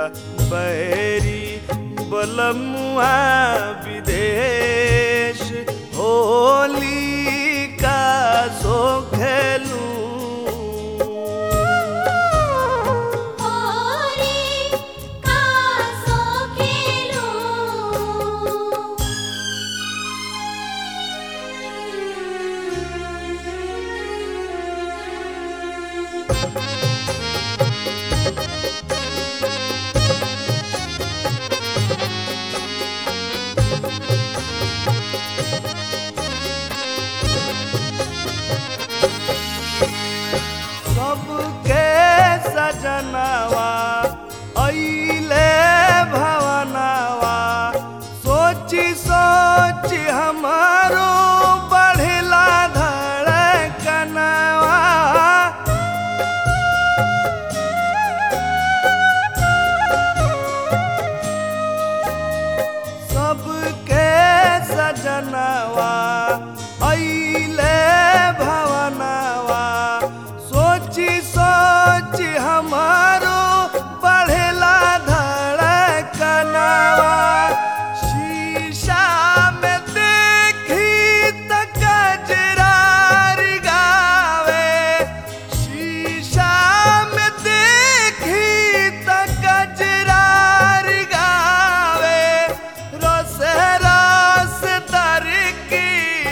मोरा बैरी बलमुआ विदेश होली का सो खेलू होली का सो खेलूं सबके सजनवा अइले भवनवा सोची सोची हमारो बढ़ला धड़कनवा सबके सजनवा अइले भवनवा सोची सोची हमारो बढ़ला धड़कनवा शीशा में देखी त कजरारी गावे शीशा में देखी त कजरारी गावे रस रस तर की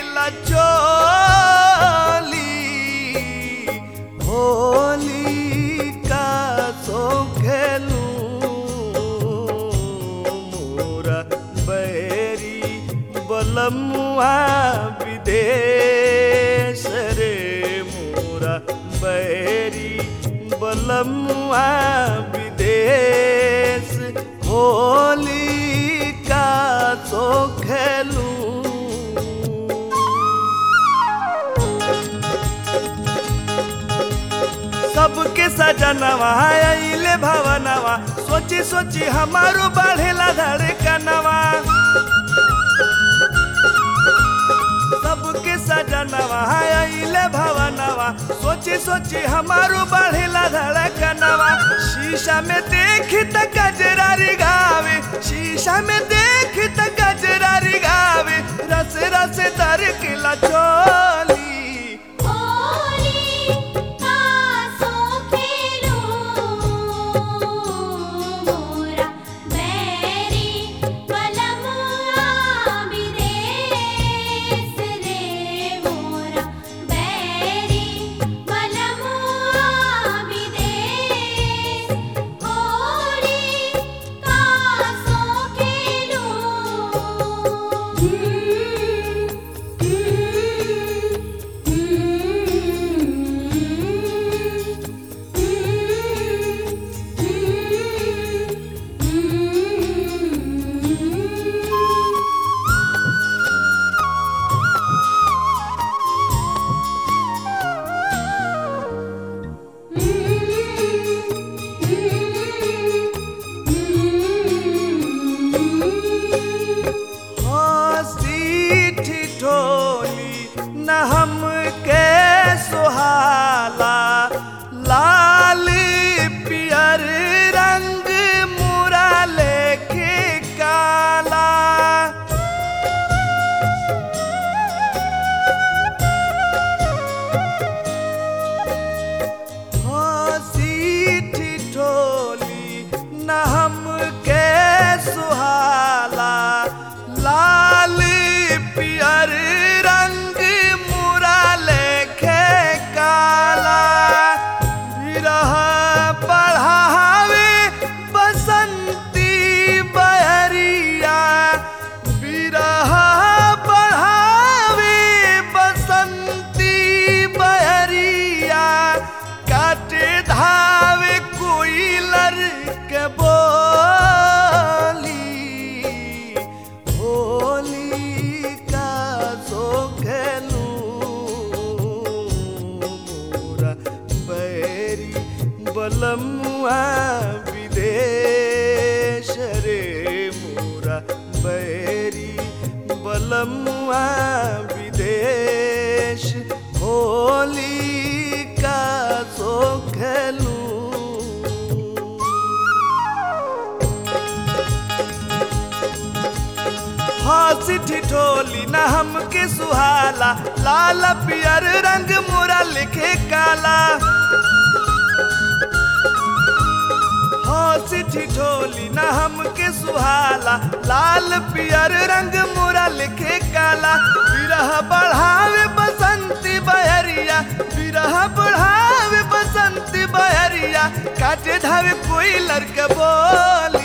लचोली होली का सो खेलू मोरा बैरी बलमुआ विदेश रे मोरा बैरी बलमुआ विदेश होली का सो खेलू सबके सजनवा अइले भवनवा सोची सोची हमारो बढ़ेला धड़कनवा सबके सजनवा अइले भवनवा सोची सोची हमारो बढ़ेला धड़कनवा शीशा में देख त कजरारी गावे शीशा में देख त कजरारी गावे रस रस तर किला चोली होली का सो खेलूं मोरा बैरी बलमुआ विदेश रे मोरा बैरी बलमुआ विदेश होली का सो खेलूं हंसी ठिठोली न हमके सुहाला लाल पियर रंग मोरा लिखे काला हंसी ठिठोली न हमके सुहाला लाल पियर रंग मोरा लिखे काला विरह बढ़ावे बसंती बहरिया विरह बढ़ावे बसंती बहरिया काटे धावे कोई लड़के बोली